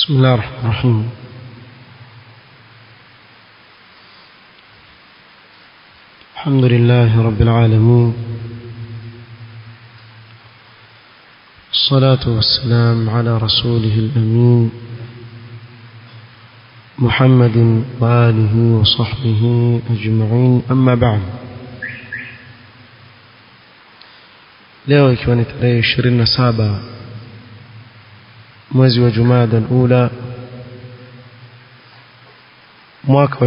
بسم الله الرحمن الرحيم الحمد لله رب العالمين الصلاة والسلام على رسوله الأمين محمد وآله وصحبه أجمعين أما بعد leo ikiwa ni tarehe 27 mwezi wa Jumada al-Ula mwaka wa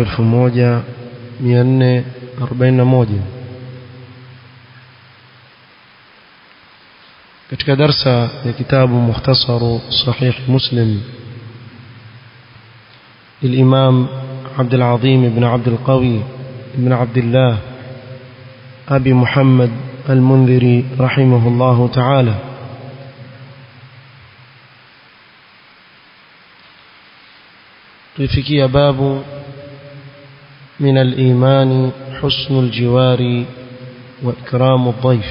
1441 katika darsa ya kitabu mukhtasaru sahih muslim للإمام عبد العظيم بن عبد القوي بن عبد الله أبي محمد المنذري رحمه الله تعالى tulifikia babu من الإيمان حسن الجوار وإكرام الضيف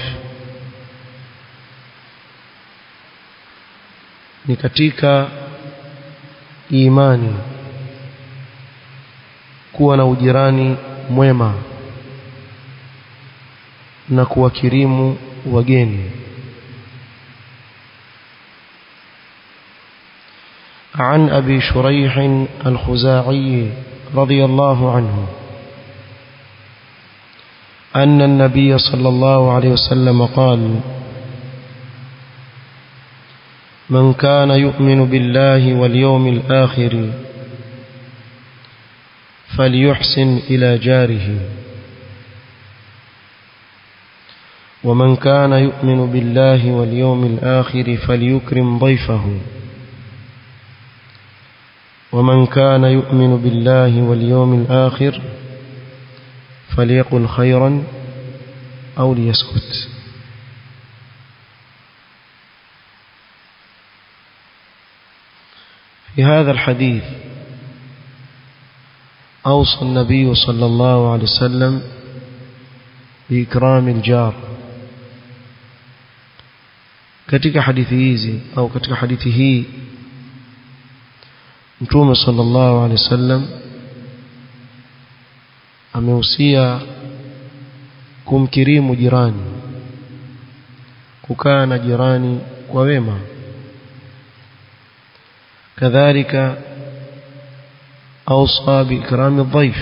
ni katika imani kuwa na ujirani mwema na kuwakirimu wageni عن أبي شريح الخزاعي رضي الله عنه أن النبي صلى الله عليه وسلم قال من كان يؤمن بالله واليوم الآخر فليحسن إلى جاره ومن كان يؤمن بالله واليوم الآخر فليكرم ضيفه ومن كان يؤمن بالله واليوم الآخر فليقل خيرا أو ليسكت في هذا الحديث أوصى النبي صلى الله عليه وسلم بإكرام الجار katika hadithi hizi au katika hadithi hii Mtume sallallahu alaihi wasallam amehusia kumkirimu jirani kukaa na jirani kwa wema kadhalika awsa biikrami dhaif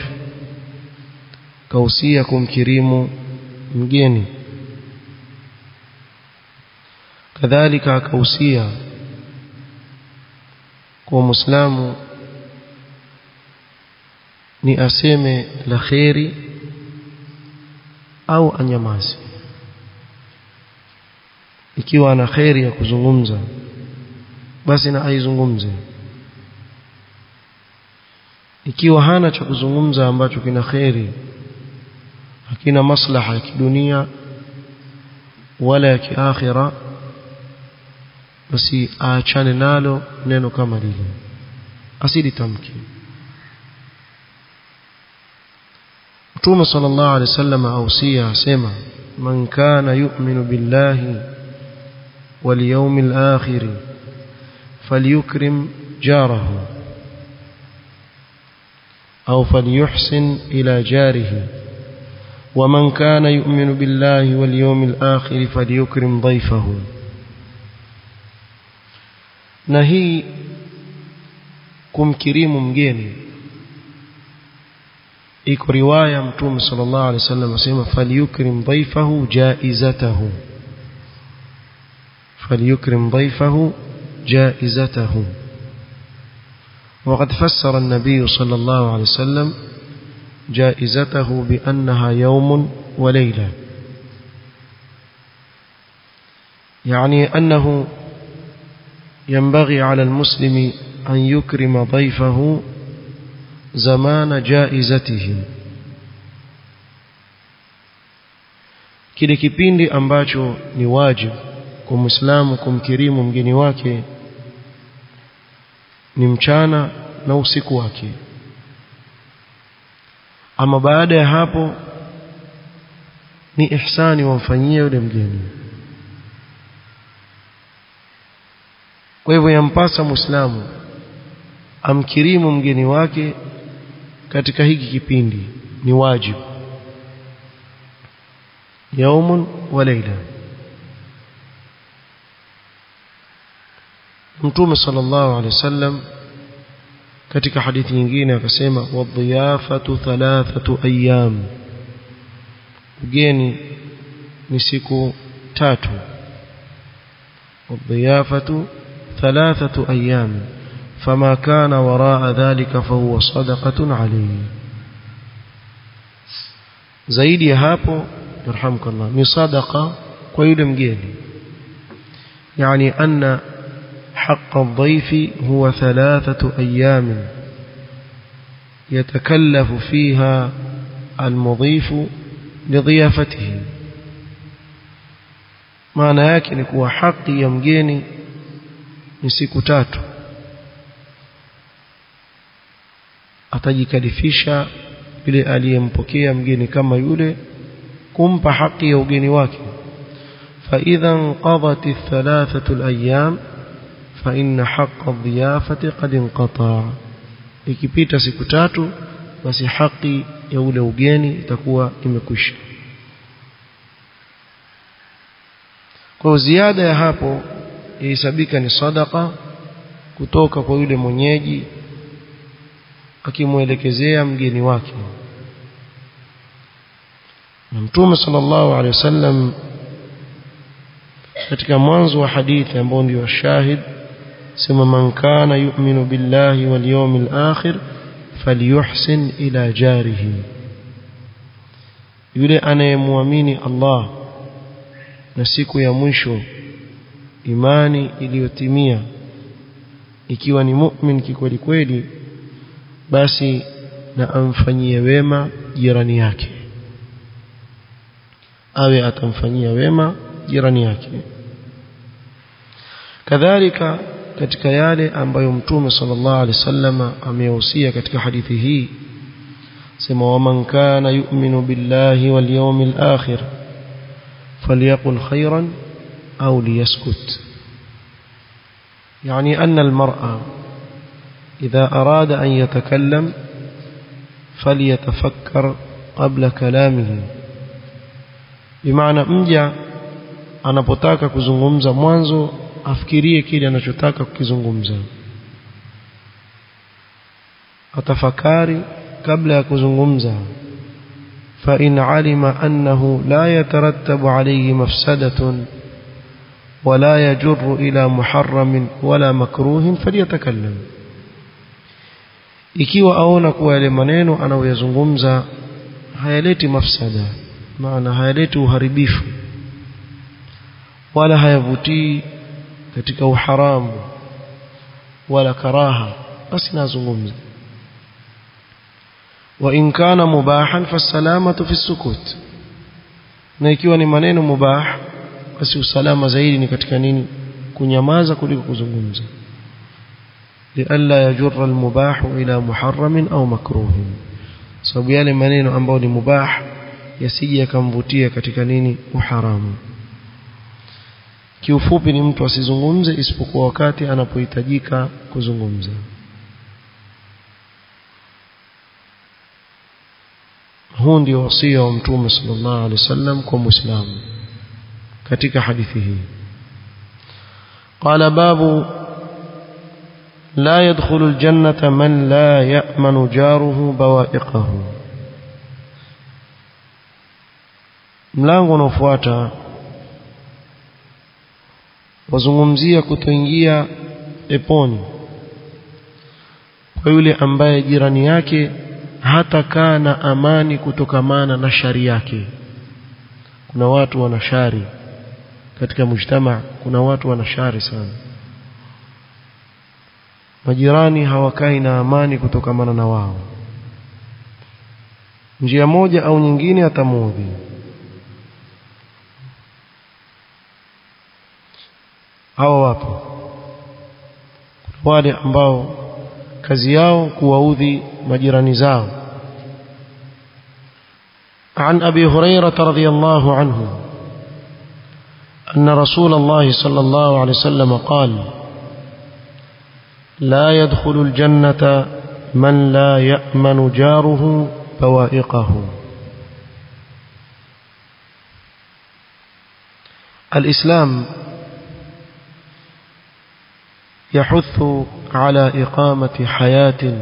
kausia kumkirimu mgeni kadhalika akahusia kwa muislamu ni aseme la kheri au anyamazi ikiwa ana kheri ya kuzungumza basi na aizungumze ikiwa hana cha kuzungumza ambacho kina kheri hakina maslaha ya kidunia wala ya kiakhira basi aachane nalo neno kama lile asilitamke Mtume sallallahu alaihi wasallam ausia asema man kana yu'minu billahi wal yawmil akhir falyukrim jarahu أو فليحسن إلى جاره ومن كان يؤمن بالله واليوم الآخر فليكرم ضيفه na hii kumkirimu mgeni iko riwaya mtume sallallahu alaihi wasallam asema falyukrim dhaifahu jaizatahu falyukrim dhaifahu jaizatahu وقد فسر النبي صلى الله عليه وسلم جائزته بأنها يوم وليلة يعني أنه ينبغي على المسلم أن يكرم ضيفه زمان جائزته kile kipindi ambacho ni wajibu kwa muislamu kumkirimu mgeni wake ni mchana na usiku wake ama baada ya hapo ni ihsani wamfanyie yule mgeni kwa hivyo yampasa muislamu amkirimu mgeni wake katika hiki kipindi ni wajibu yaumun wa laila mtume sallallahu alaihi wasallam katika hadithi nyingine akasema wadhiyafatu thalathatu ayyam ugeni ni siku tatu wadhiyafatu thalathatu ayyam فما كان وراء ذلك فهو صدقة عليه zaidi ya hapo yarhamukallah ni sadaqa kwa yule mgeni yani anna حق الضيف هو ثلاثة أيام يتكلف فيها المضيف لضيافته maana yake ni kuwa haki ya mgeni ni siku tatu atajikalifisha yule aliyempokea mgeni kama yule kumpa haki ya ugeni wake فإذا انقضت الثلاثة الأيام فإن حق الضيافة قد انقطع ikipita siku tatu basi haki ya ule ugeni itakuwa imekwisha kwa ziada ya hapo ihesabika ni sadaka kutoka kwa yule mwenyeji akimwelekezea mgeni wake na mtume sallallahu alaihi wasallam katika mwanzo wa hadithi ambao ndio shahid sema man kana yu'minu billahi wal yawmil akhir falyuhsin ila jarihi yule anayemwamini Allah na siku ya mwisho imani iliyotimia ikiwa ni mu'min kikweli kweli basi na amfanyie wema jirani yake awe atamfanyia wema jirani yake kadhalika katika yale ambayo mtume sallallahu alaihi wasallam amehusia katika hadithi hii sema waman kana yu'minu billahi wal yawmil akhir falyaqul khayran au liyaskut يعني أن المرأة إذا أراد أن يتكلم فليتفكر قبل كلامه بمعنى مجا anapotaka kuzungumza mwanzo afikirie kile anachotaka kukizungumza atafakari kabla ya kuzungumza فإن علم أنه لا يترتب عليه مفسدة ولا يجر إلى محرم ولا مكروه فليتكلم ikiwa aona kuwa yale maneno anayoyazungumza hayaleti mafsada maana hayaleti uharibifu wala hayavutii katika uharamu wala karaha basi nazungumza wa in kana mubahan fasalamatu fi sukut na ikiwa ni maneno mubah basi usalama zaidi ni katika nini kunyamaza kuliko kuzungumza لئلا يجر المباح إلى محرم أو مكروه sababu yale maneno ambayo ni mubah yasije yakamvutia katika nini uharamu kiufupi ni mtu asizungumze isipokuwa wakati anapohitajika kuzungumza huu ndio wasia wa mtume sallallahu alaihi wasallam kwa muislamu katika hadithi hii قال باب لا يدخل الجنة من لا يأمن جاره بوائقه mlango unaofuata wazungumzia kutoingia peponi kwa yule ambaye jirani yake hatakaa na amani kutokamana na shari yake kuna watu wana shari katika mujtama kuna watu wana shari sana majirani hawakai na amani kutokamana na wao njia moja au nyingine atamuudhi hawa wapo wale ambao kazi yao kuwaudhi majirani zao عن أبي هريرة رضي الله عنه أن رسول الله صلى الله عليه وسلم قال لا يدخل الجنة من لا يأمن جاره بوائقه الإسلام يحث على إقامة حياة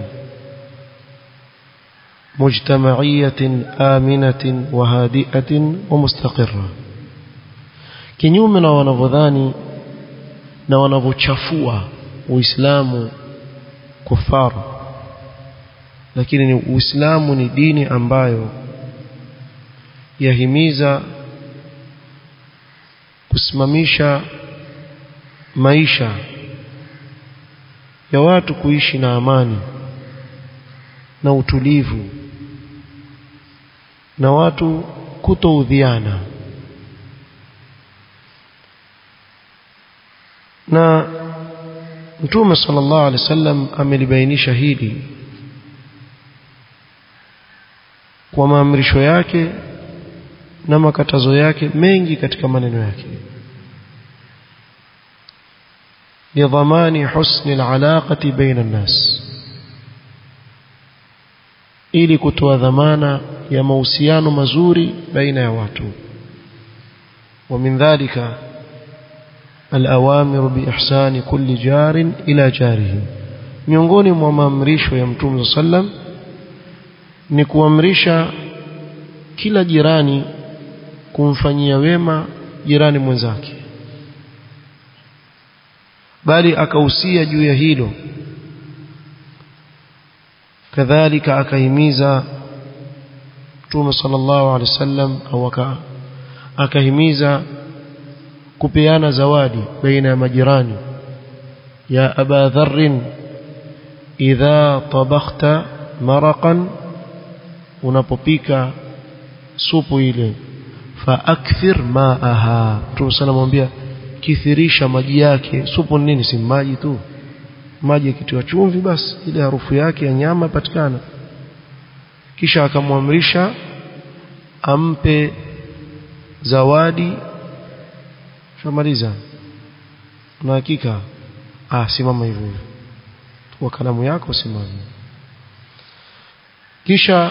مجتمعية آمنة وهادئة ومستقرة kinyume na wanavyodhani na wanavyochafua uislamu kufaru lakini ni uislamu ni dini ambayo yahimiza kusimamisha maisha ya watu kuishi na amani na utulivu na watu kutoudhiana na mtume sallallahu alaihi wasallam amelibainisha hili kwa maamrisho yake na makatazo yake mengi katika maneno yake lidhamani husni alaqati baina an-nas ili kutoa dhamana ya mahusiano mazuri baina ya watu wa min dhalika الأوامر بإحسان كل جار إلى جاره miongoni mwa maamrisho ya mtume sallam ni kuamrisha kila jirani kumfanyia wema jirani mwenzake bali akahusia juu ya hilo kadhalika akahimiza mtume sallallahu alaihi wasallam au akahimiza kupeana zawadi baina ya majirani ya aba dharr idha tabakhta maraqan unapopika supu ile fa akthir maaha Mtume sana mwambia kithirisha maji yake supu ni nini si maji tu maji yakitiwa chumvi basi ile harufu yake ya nyama patikana kisha akamwamrisha ampe zawadi shamaliza na hakika ah simama hivyo hivyo kwa kalamu yako simama kisha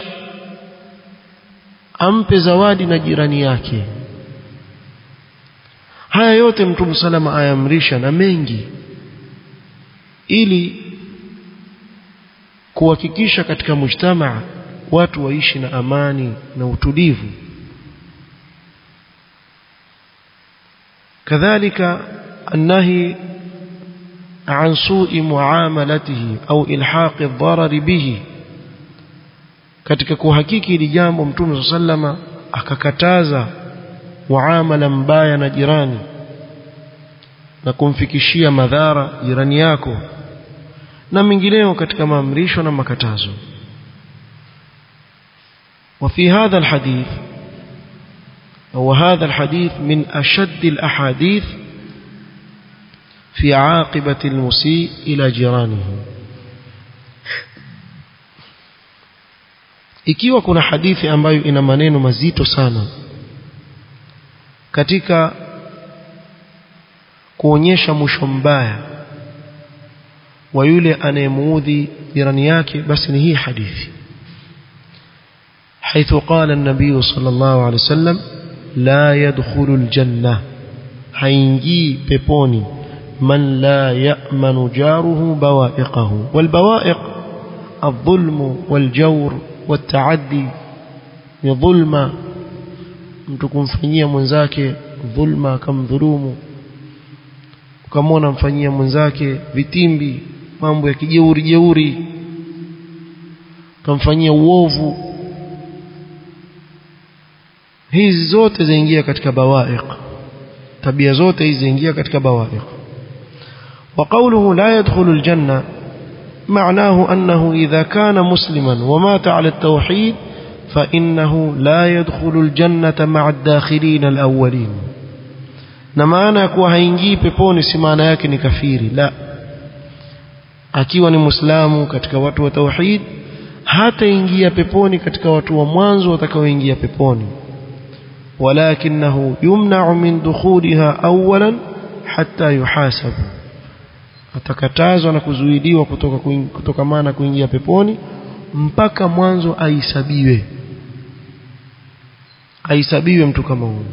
ampe zawadi na jirani yake haya yote mtume salama ayamrisha na mengi ili kuhakikisha katika mujtamaa watu waishi na amani na utulivu كذلك النهي عن سوء معاملته أو إلحاق الضرر به katika kuhakiki hili jambo mtume sallama akakataza muamala mbaya na jirani na kumfikishia madhara jirani yako na mengineo katika maamrisho na makatazo وفي هذا الحديث وهذا الحديث من أشد الأحاديث في عاقبة المسيء إلى جيرانه ikiwa kuna hadithi ambayo ina maneno mazito sana katika kuonyesha mwisho mbaya wa yule anayemuudhi jirani yake basi ni hii hadithi حيث قال النبي صلى الله عليه وسلم لا يدخل الجنة حينجي بيبوني من لا يأمن جاره بوائقه والبوائق الظلم والجور والتعدي ni dhulma mtu kumfanyia mwenzake dhulma akamdhulumu ukamwona mfanyia mwenzake vitimbi mambo ya kijeuri jeuri ukamfanyia uovu hizi zote zaingia katika bawaiq tabia zote hizi zaingia katika bawaiq وقوله لا يدخل الجنة معناه أنه إذا كان مسلما ومات على التوحيد فإنه لا يدخل الجنة مع الداخلين الأولين na maana ya kuwa haingii peponi si maana yake ni kafiri la akiwa ni muislamu katika watu wa tauhid hataingia peponi katika watu wa mwanzo watakaoingia peponi walakinahu yumna'u min dukhulha awwalan hatta yuhasabu atakatazwa na kuzuiliwa kutoka kutokamana kuingia peponi mpaka mwanzo aisabiwe aisabiwe mtu kama huyo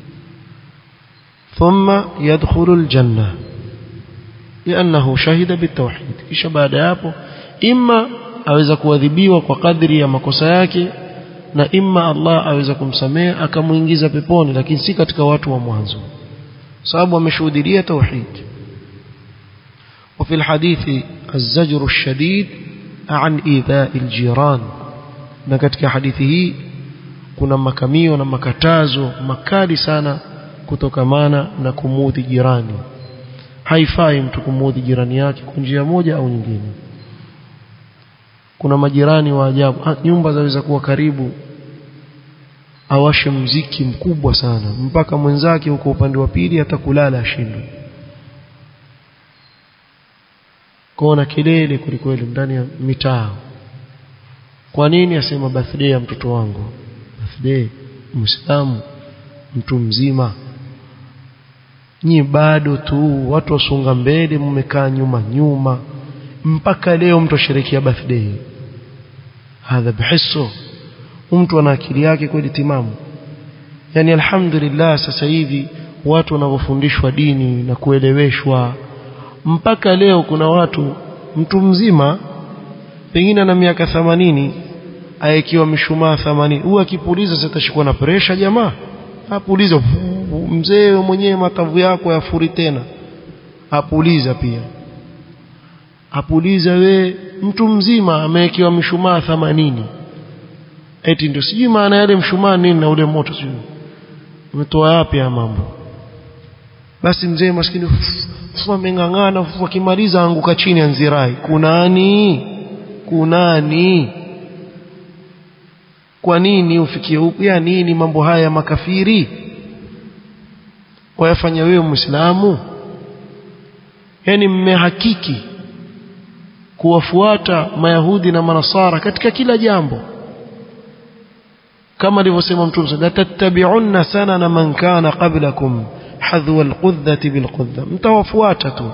thumma yadkhulu aljanna liannahu shahida bitawhid kisha baada ya hapo imma aweza kuadhibiwa kwa kadri ya makosa yake na imma Allah aweza kumsamehe akamuingiza peponi lakini si katika watu wa mwanzo sababu ameshuhudia tauhid وفي الحديث الزجر الشديد عن إيذاء الجيران na katika hadithi hii kuna makamio na makatazo makali sana kutokamana na kumudhi jirani haifai mtu kumudhi jirani yake kwa njia moja au nyingine kuna majirani wa ajabu nyumba zaweza kuwa karibu awashe mziki mkubwa sana mpaka mwenzake huko upande wa pili hata kulala ashindwe kuona kelele kwelikweli ndani ya mitaa kwa nini asema birthday ya mtoto wangu birthday muislamu mtu mzima nyi bado tu watu wasunga mbele mmekaa nyuma nyuma mpaka leo mtu asherekea birthday hadha bihisso mtu ana akili yake kweli timamu yani alhamdulillah sasa hivi watu wanavyofundishwa dini na kueleweshwa mpaka leo kuna watu mtu mzima pengine ana miaka 80 aekiwa mishumaa 80 huyu akipuliza sitashikwa na presha jamaa apuliza mzee mwenyewe matavu yako yafuri tena apuliza pia apuliza we mtu mzima amewekewa mishumaa 80 eti ndio sijui maana yale mshumaa nini na ule moto sijui umetoa yapi ya mambo basi mzee maskini fufu ameng'ang'ana fufu akimaliza anguka chini anzirai kunani kunani kwa nini ufikie huku ya nini mambo haya ya makafiri wayafanya wewe muislamu yani mmehakiki kuwafuata mayahudi na manasara katika kila jambo kama alivyosema mtume la tattabi'unna sanana man kana qablakum hadhwa alqudhati bilqudha mtawafuata tu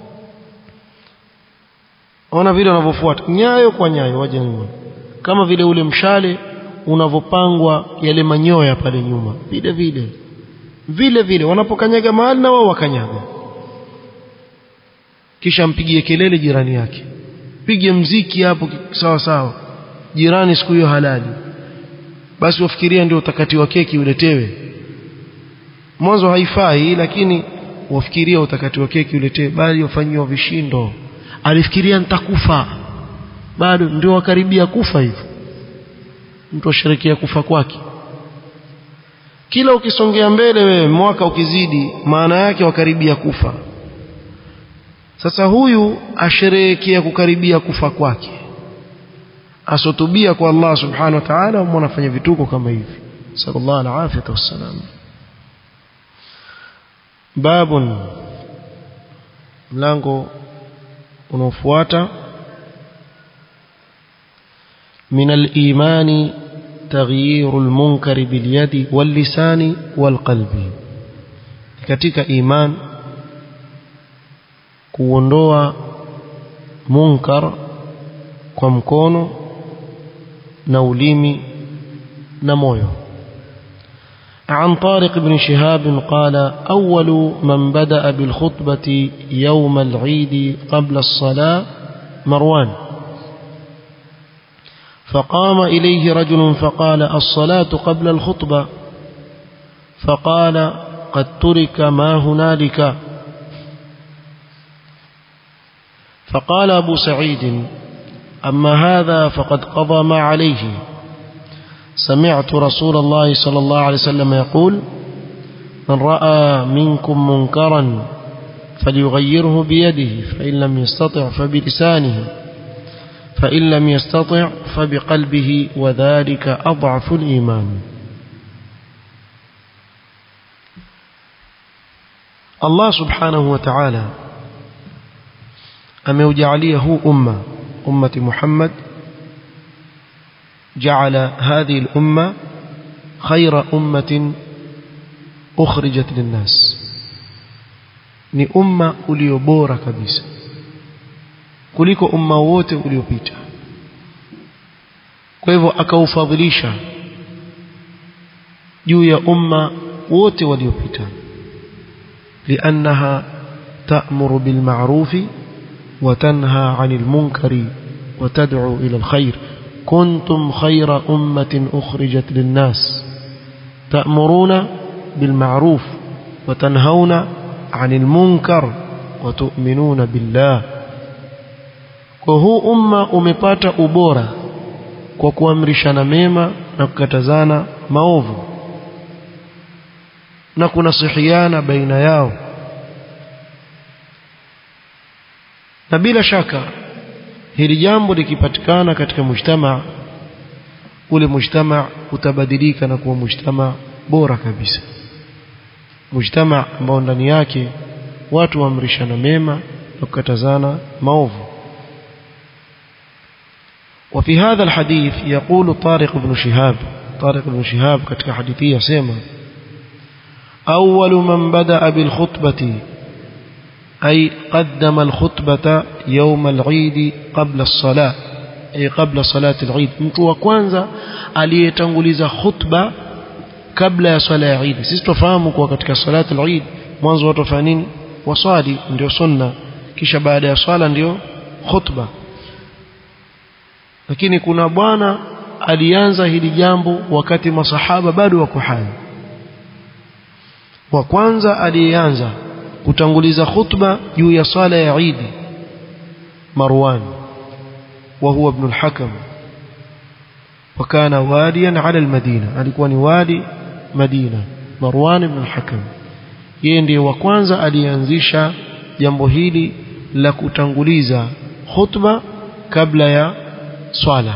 ona vile wanavyofuata nyayo kwa nyayo waje nyuma kama vile ule mshale unavyopangwa yale manyoya pale nyuma vile vile vile vile wanapokanyaga mahali na wao wakanyaga kisha mpigie kelele jirani yake pige mziki hapo sawa sawa jirani siku hiyo halali basi wafikiria ndio utakati wa keki uletewe mwanzo haifai lakini wafikiria utakati wa keki uletewe bali wafanyiwa vishindo alifikiria nitakufa bado ndio wakaribia kufa hivyo mtu asherekea kufa kwake kila ukisongea mbele wewe mwaka ukizidi maana yake wakaribia kufa sasa huyu asherehekea kukaribia kufa kwake asotubia kwa Allah subhanahu wa ta'ala mbona afanya vituko kama hivi sallallahu alaihi wasallam babun mlango unaofuata من الإيمان تغيير المنكر باليد واللسان والقلب katika iman kuondoa munkar kwa mkono na ulimi na moyo عن طارق بن شهاب قال أول من بدأ بالخطبة يوم العيد قبل الصلاة مروان فقام إليه رجل فقال الصلاة قبل الخطبة فقال قد ترك ما هنالك فقال أبو سعيد أما هذا فقد قضى ما عليه سمعت رسول الله صلى الله عليه وسلم يقول من رأى منكم منكرا فليغيره بيده فإن لم يستطع فبلسانه فإن لم يستطع فبقلبه وذلك أضعف الإيمان الله سبحانه وتعالى أموجعليه أمة أمة محمد جعل هذه الأمة خير أمة أخرجت للناس ni umma uliobora kabisa kuliko umma wote uliopita kwa hivyo akaufadhilisha juu ya umma wote waliopita liannaha ta'muru bil ma'rufi wa tanha 'anil munkari wa tad'u ila al khair kuntum khayra ummatin ukhrijat lin nas ta'muruna bil ma'ruf wa tanhauna 'anil munkar wa tu'minuna billah kwa huu umma umepata ubora kwa kuamrishana mema na kukatazana maovu na kunasihiana baina yao na bila shaka hili jambo likipatikana katika mujtama ule mujtama utabadilika na kuwa mujtama bora kabisa mujtama ambao ndani yake watu waamrishana mema na kukatazana maovu وفي هذا الحديث يقول طارق بن شهاب طارق بن شهاب كتك حديثية سيما أول من بدأ بالخطبة أي قدم الخطبة يوم العيد قبل الصلاة أي قبل صلاة العيد mtu wa kwanza aliyetanguliza khutba kabla ya swala ya Eid sisi tufahamu kwa katika salati al-Eid mwanzo watu wafanya nini waswali ndio sunna kisha baada ya swala ndio khutba lakini kuna bwana alianza hili jambo wakati masahaba bado wako hai wa kwanza aliyeanza kutanguliza khutba juu ya swala ya Eid Marwan wa huwa ibn al-Hakam وكان واليا على المدينة alikuwa ni wali Madina Marwan ibn al-Hakam yeye ndiye wa kwanza alianzisha jambo hili la kutanguliza khutba kabla ya swala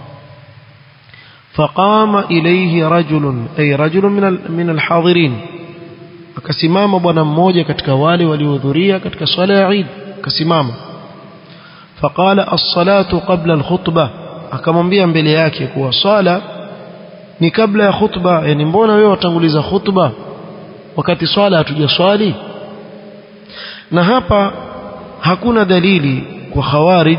فقام إليه رجل أي رجل من من الحاضرين akasimama bwana mmoja katika wale waliohudhuria katika swala ya Eid akasimama faqala as-salatu qabla al-khutbah akamwambia mbele yake kuwa swala ni kabla ya khutba yani mbona wewe watanguliza khutba wakati swala hatujaswali na hapa hakuna dalili kwa khawarij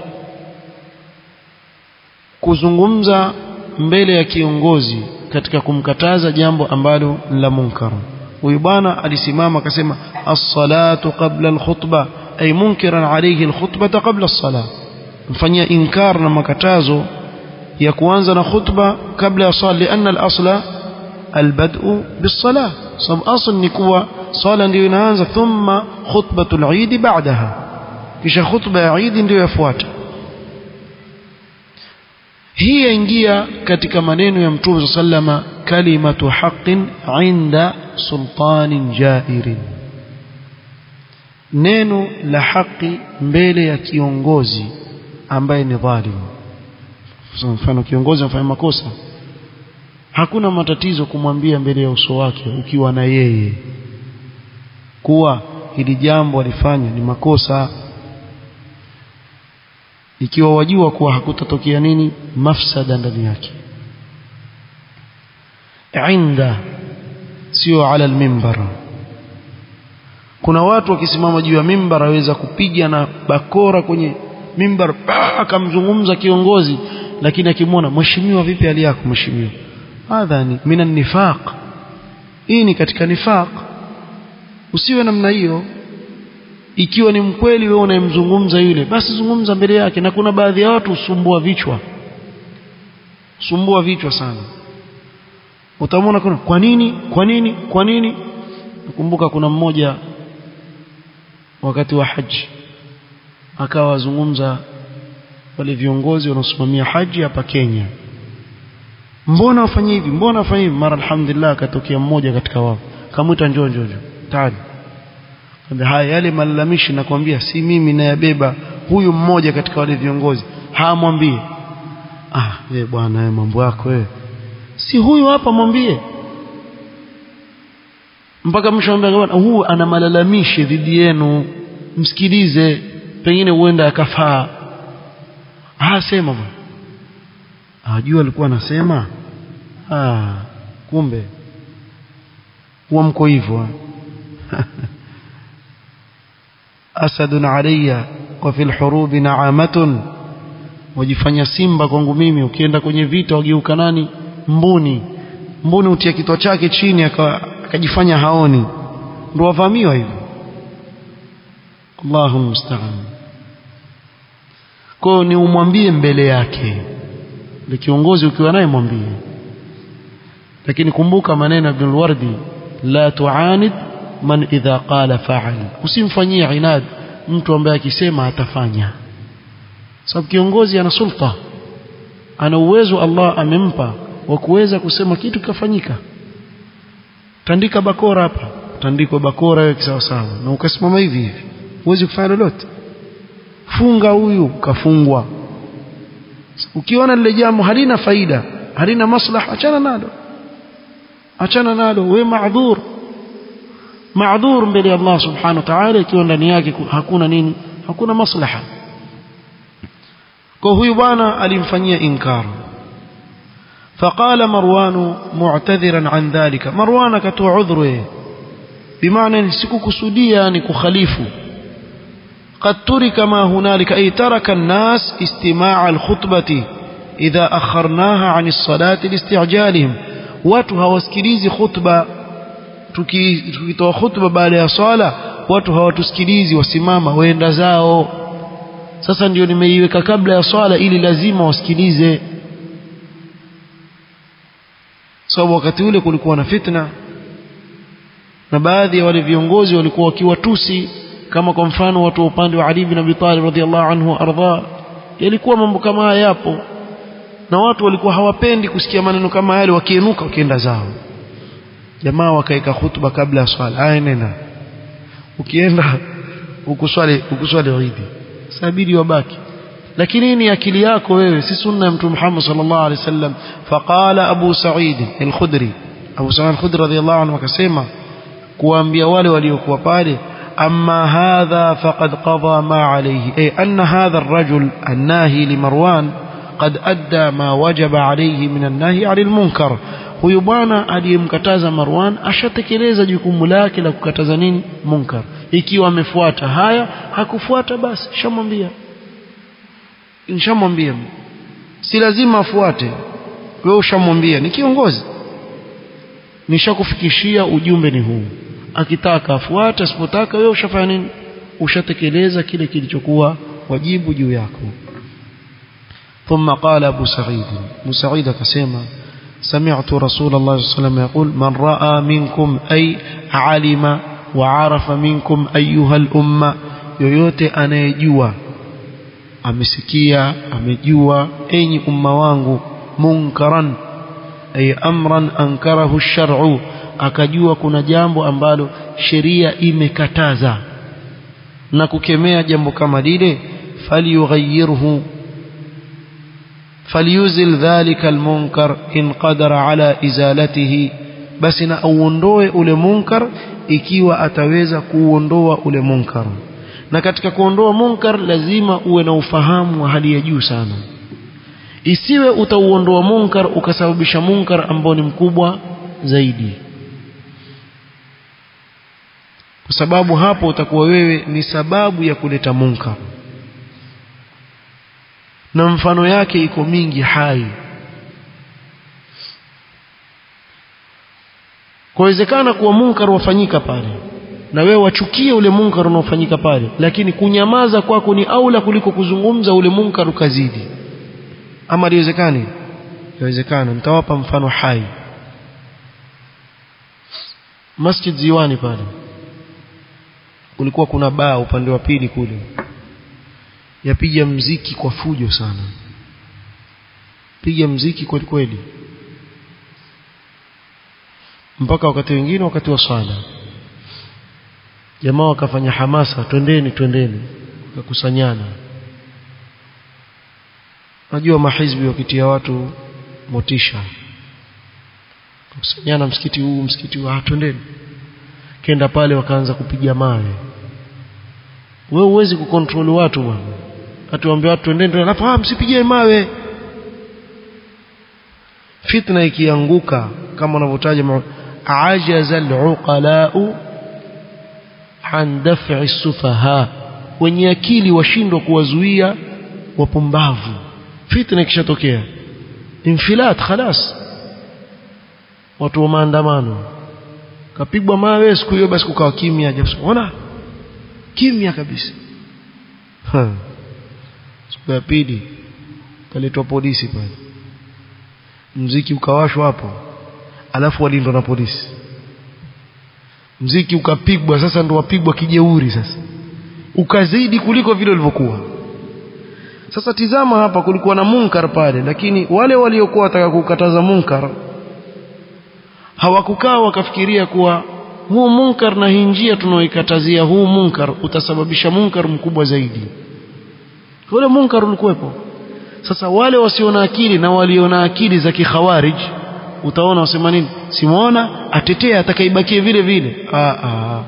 kuzungumza mbele ya kiongozi katika kumkataza jambo ambalo la munkar huyu bwana alisimama akasema as-salatu qabla al-khutbah ay munkiran alayhi al-khutbah qabla as-salah mfanyia inkar na makatazo ya kuanza na khutba kabla ya swala lianna al-asla al-bad'u bis-salah sababu asl ni kuwa swala ndio inaanza thumma khutbatul eid ba'daha kisha khutba ya eid ndio yafuata hii yaingia katika maneno ya mtume sallama kalimatu haqqin inda sultanin jairin neno la haki mbele ya kiongozi ambaye ni dhalim mfano kiongozi anafanya makosa hakuna matatizo kumwambia mbele ya uso wake ukiwa na yeye kuwa hili jambo alifanya ni makosa ikiwa wajua kuwa hakutatokea nini mafsada ndani yake inda sio ala almimbar kuna watu wakisimama juu ya mimbar aweza kupiga na bakora kwenye mimbar akamzungumza kiongozi lakini akimwona mheshimiwa vipi hali yako mheshimiwa hadha ni mina nifaq hii ni katika nifaq usiwe namna hiyo ikiwa ni mkweli wewe unayemzungumza yule basi zungumza mbele yake na kuna baadhi ya watu usumbua vichwa sumbua vichwa sana utamwona kuna kwa nini kwa nini kwa nini nakumbuka kuna mmoja wakati wa haji akawa wazungumza wale viongozi wanaosimamia haji hapa Kenya mbona wafanye hivi mbona wafanye hivi mara alhamdulillah akatokea mmoja katika wao kamwita njoo njoo njoo tani haya yale malalamishi nakwambia si mimi nayabeba huyu mmoja katika wale viongozi hamwambie ah wewe bwana wewe mambo yako wewe si huyu hapa mwambie mpaka mwisho anambia bwana huyu ana malalamishi dhidi yenu msikilize pengine huenda akafaa ah sema bwana ajua alikuwa anasema ah kumbe huwa mko hivyo asadun alayya wa fil hurubi na'amatun wajifanya simba kwangu mimi ukienda kwenye vita wageuka nani mbuni mbuni utia kitwa chake chini akajifanya haoni ndio wavamiwa hivyo Allahu musta'an kwa ni umwambie mbele yake ni kiongozi ukiwa naye mwambie lakini kumbuka maneno ya Ibn al-Wardi la tuanid man idha qala fa'al usimfanyie inad mtu ambaye akisema atafanya sababu kiongozi ana sulta ana uwezo Allah amempa wa kuweza kusema kitu kikafanyika tandika bakora hapa tandikwa bakora hiyo kisawa sawa na ukasimama hivi hivi huwezi kufanya lolote funga huyu kafungwa ukiona lile jambo halina faida halina maslaha achana nalo achana nalo we maadhur maadhur mbele ya Allah subhanahu wa ta'ala ikiwa ndani yake hakuna nini hakuna maslaha kwa huyu bwana alimfanyia inkar فقال مروان معتذرا عن ذلك مروان كتو عذره بمعنى سكوكسوديا يعني كخليفه قد ترك ما هنالك أي ترك الناس استماع الخطبة إذا أخرناها عن الصلاة لاستعجالهم watu hawasikilizi khutba tukitoa khutba baada ya swala watu hawatusikilizi wasimama waenda zao sasa ndio nimeiweka kabla ya swala ili lazima wasikilize sababu wakati ule kulikuwa na fitna na baadhi ya wale viongozi walikuwa wakiwatusi kama kwa mfano watu wa upande wa Ali bin Abi Talib radhiallahu anhu ardha yalikuwa mambo kama haya yapo na watu walikuwa hawapendi kusikia maneno kama yale wakienuka wakienda zao jamaa wakaeka hutuba kabla ya swala haya nena ukienda ukuswali ukuswali Eid sabiri wabaki lakini ni akili yako wewe si sunna ya mtume Muhammad sallallahu alaihi wasallam faqala Abu Sa'id al-Khudri Abu Sa'id al-Khudri radhiyallahu anhu akasema kuambia wale waliokuwa pale أما هذا فقد قضى ما عليه أي أن هذا الرجل الناهي لمروان قد أدى ما وجب عليه من النهي عن المنكر huyu bwana aliyemkataza Marwan ashatekeleza jukumu lake la kukataza nini munkar ikiwa amefuata haya hakufuata basi shamwambia nishamwambia si lazima afuate wewe ushamwambia ni kiongozi nishakufikishia ujumbe ni huu akitaka afuate asipotaka wewe ushafanya nini ushatekeleza kile kilichokuwa wajibu juu yako ثم قال أبو سعيد أبو سعيد كسيما سمعت رسول الله صلى الله عليه وسلم يقول من رأى منكم أي علم وعرف منكم أيها الأمة yoyote anayejua amesikia amejua enyi umma wangu munkaran ay amran ankarahu ash-shar'u akajua kuna jambo ambalo sheria imekataza na kukemea jambo kama lile falyughayyirhu falyuzil dhalika almunkar in qadara ala izalatihi basi na auondoe ule munkar ikiwa ataweza kuondoa ule munkar na katika kuondoa munkar lazima uwe na ufahamu wa hali ya juu sana isiwe utauondoa munkar ukasababisha munkar ambao ni mkubwa zaidi kwa sababu hapo utakuwa wewe ni sababu ya kuleta munkar na mfano yake iko mingi hai kuwezekana kuwa munkar wafanyika pale na wewe wachukie ule munkar unaofanyika pale lakini kunyamaza kwako ni aula kuliko kuzungumza ule munkar ukazidi ama liwezekani yawezekana nitawapa mfano hai Masjid Ziwani pale kulikuwa kuna baa upande wa pili kule yapiga mziki kwa fujo sana piga mziki kweli kweli mpaka wakati wengine wakati wa swala jamaa wakafanya hamasa twendeni twendeni wakakusanyana najua mahizbi wakitia watu motisha kusanyana msikiti huu msikiti huu ah twendeni kenda pale wakaanza kupiga mawe wewe huwezi kukontrol watu bwana atuambia watu twendeni alafu ah msipige mawe fitna ikianguka kama wanavyotaja ajaza al-uqala'u an daf'i sufaha wenye akili washindwa kuwazuia wapumbavu fitna ikishatokea infilat khalas watu wa maandamano kapigwa mawe siku hiyo basi kukawa kimya ona kimya kabisa ha. siku ya pili kaletwa polisi pale mziki ukawashwa hapo alafu walindwa na polisi mziki ukapigwa sasa ndo wapigwa kijeuri sasa ukazidi kuliko vile ulivyokuwa sasa tizama hapa kulikuwa na munkar pale lakini wale waliokuwa wataka kukataza munkar hawakukaa wakafikiria kuwa huu munkar na hii njia tunaoikatazia huu munkar utasababisha munkar mkubwa zaidi ule munkar ulikuwepo sasa wale wasio na akili na walio na akili za kikhawarij utaona wasema nini simuona atetea atakaibakie vile vile aa, aa.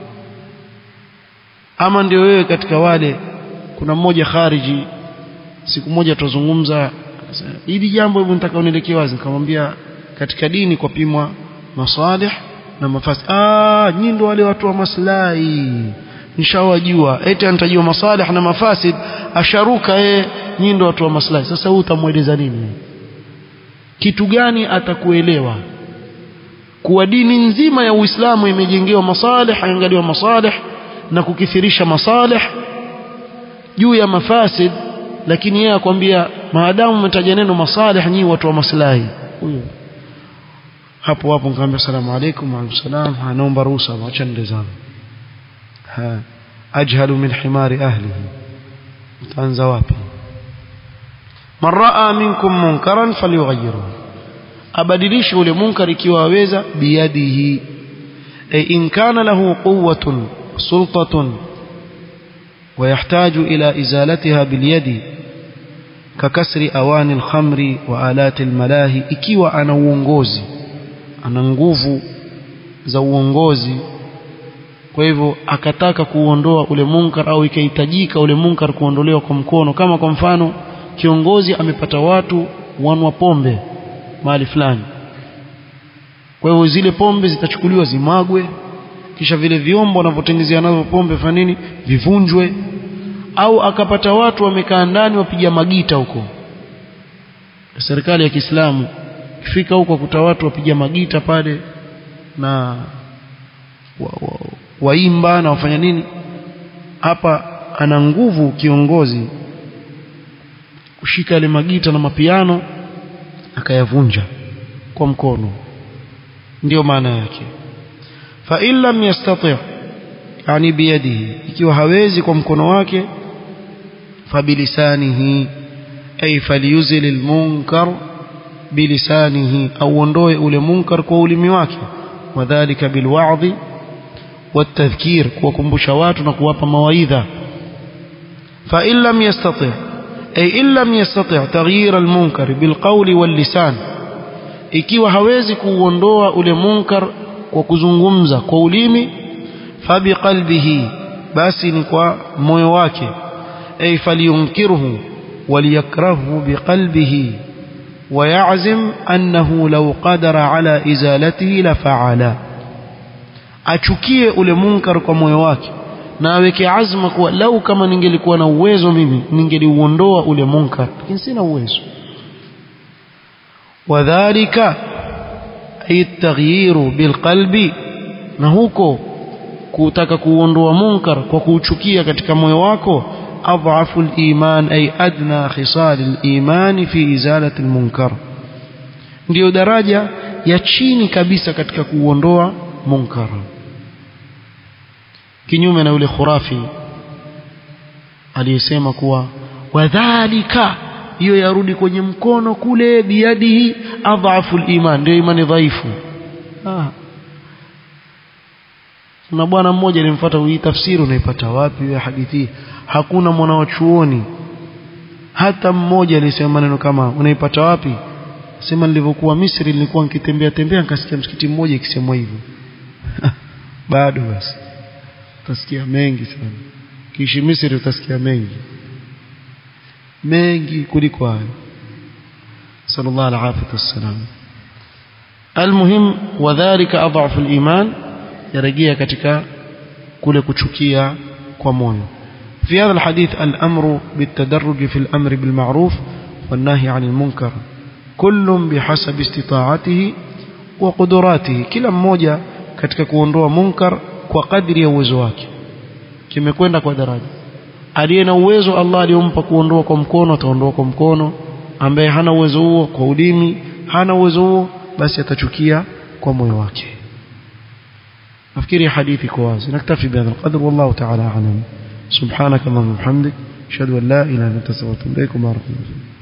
ama ndio wewe katika wale kuna mmoja khariji siku moja tuzungumza hili jambo hebu nitaka unielekee wazi nikamwambia katika dini kwa pimwa masalih na mafasi ah nyinyi ndio wale watu wa maslahi nishawajua eti anatajua masalih na mafasid asharuka yeye nyinyi ndio watu wa maslahi sasa huyu utamweleza nini kitu gani atakuelewa kuwa dini nzima ya Uislamu imejengewa masalih angaliwa masalih na kukithirisha masalih juu ya mafasid lakini yeye akwambia maadamu umetaja neno masalih nyinyi watu wa maslahi huyo hapo hapo nikamwambia salamu alaykum wa alaykum salam anaomba ruhusa acha nende zangu ha ajhalu min himari ahlihi utaanza wapi man raa minkum munkaran falyughayyirhu abadilishe ule munkar ikiwa aweza biyadihi ay in kana lahu quwwatun sultatun ويحتاج إلى إزالتها باليد ككسر أواني الخمر وآلات الملاهي ikiwa ana uongozi ana nguvu za uongozi kwa hivyo akataka kuondoa ule munkar au ikahitajika ule munkar kuondolewa kwa mkono kama kwa mfano kiongozi amepata watu wanwa pombe mahali fulani kwa hivyo zile pombe zitachukuliwa zimagwe kisha vile vyombo wanavyotengezea nazo pombe fanya nini vivunjwe au akapata watu wamekaa ndani wapiga magita huko serikali ya Kiislamu kifika huko kuta watu wapiga magita pale na waimba wa, wa na wafanya nini hapa ana nguvu kiongozi kushika ile magita na mapiano akayavunja kwa mkono ndiyo maana yake fa in lam yastati' yani biyadihi ikiwa hawezi kwa mkono wake fabilisanihi ay falyuzil almunkar bilisanihi au ondoe ule munkar kwa ulimi wake wadhālika bilwa'dhi والتذكير kuwakumbusha watu na kuwapa mawaidha fa in lam yastati' ay in lam yastati' taghyir almunkar bilqawli wallisan ikiwa hawezi kuondoa ule munkar kwa kuzungumza kwa ulimi fabiqalbihi basi ni kwa moyo wake ay falyunkirhu waliyakrahu biqalbihi ويعزم أنه لو قدر على إزالته لفعل achukie ule munkar kwa moyo wake na aweke azma kuwa lau kama ningelikuwa na uwezo mimi ningeliuondoa ule munkar lakini sina uwezo wadhalika ay taghyiru bilqalbi na huko kutaka kuondoa munkar kwa kuuchukia katika moyo wako أضعف الإيمان أي أدنى خصال الإيمان في إزالة المنكر ndio daraja ya chini kabisa katika kuondoa munkar kinyume na yule khurafi aliyesema kuwa wadhalika hiyo yarudi kwenye mkono kule biadihi adhafu liman ndio imani dhaifu ah. kuna bwana mmoja alimfuata hii tafsiri unaipata wapi ya hadithi hakuna mwanawachuoni hata mmoja alisema maneno kama unaipata wapi sema nilivyokuwa Misri nilikuwa nikitembea tembea nikasikia msikiti mmoja ikisemwa hivyo bado basi utasikia mengi sana kiishi Misri utasikia mengi mengi kuliko hayo sallallahu alaihi wasallam almuhim wadhālika adhafu aliman yarejea katika kule kuchukia kwa moyo في هذا الحديث الأمر بالتدرج في الأمر بالمعروف والنهي عن المنكر كل بحسب استطاعته وقدراته kila mmoja katika kuondoa munkar kwa kadri ya uwezo wake kimekwenda kwa daraja aliye na uwezo Allah aliyompa kuondoa kwa mkono ataondoa kwa mkono ambaye hana uwezo huo kwa ulimi hana uwezo huo basi atachukia kwa moyo wake nafikiri hadithi kwa wazi naktafi bihadha alqadr wallahu ta'ala a'lam subhanaka allahumma wa bihamdik ashhadu an la ilaha illa anta astaghfiruka wa atubu ilaik